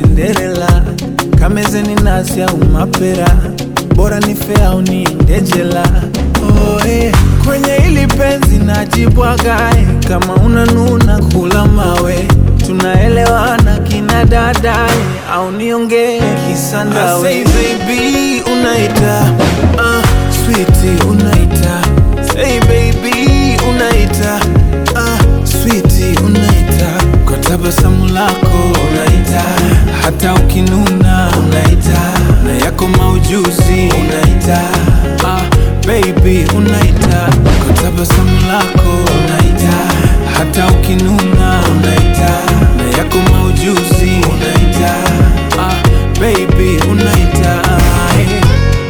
Cinderella, kamezeni nasi au mapera, bora nife au niende jela. Oh, eh, kwenye ili penzi najibwagae, kama unanuna kula mawe, tunaelewana kina dadae, au niongee kisandawe. I say baby unaita, uh, sweetie unaita, say baby unaita, uh, sweetie unaita, kwa tabasamu lako unaita, hata ukinuna unaita, na yako maujuzi unaita, ah, baby unaita, kwa tabasamu lako unaita, hata ukinuna unaita, na yako maujuzi unaita, ah, baby unaita, eh.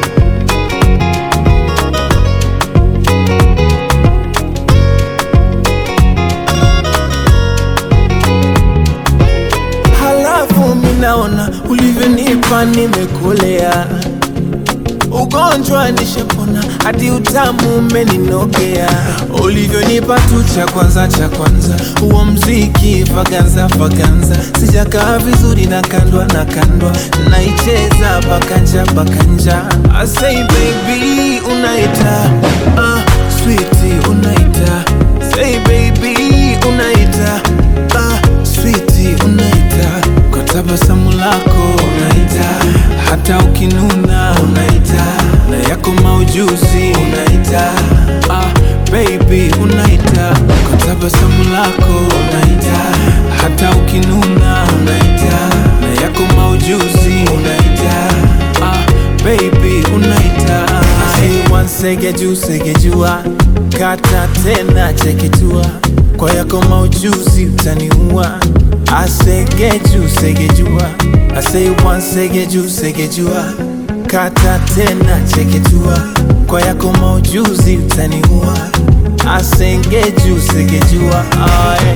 Halafu minaona ulivyonipa nimekolea, ugonjwa nishapona, hadi utamu umeninogea. Ulivyonipa tu cha kwanza cha kwanza, huo mziki vaganza vaganza, sijakaa vizuri na kandwa na kandwa, naicheza bakanja bakanja. I say baby unaita, uh, sweetie unaita, say baby unaita, uh, sweetie unaita, kwa tabasamu lako unaita, hata ukinuna unaita, na yako maujuzi unaita, ah, baby unaita, kwa tabasamu lako unaita, hata ukinuna unaita, na yako maujuzi unaita, ah, baby unaita, hey, one sege juu sege jua, kata tena cheketua, kwa yako maujuzi utaniua asegeju segejua asei one segeju segejua kata tena cheketua kwa yako maujuzi utaniua asengeju segejua ah, yeah.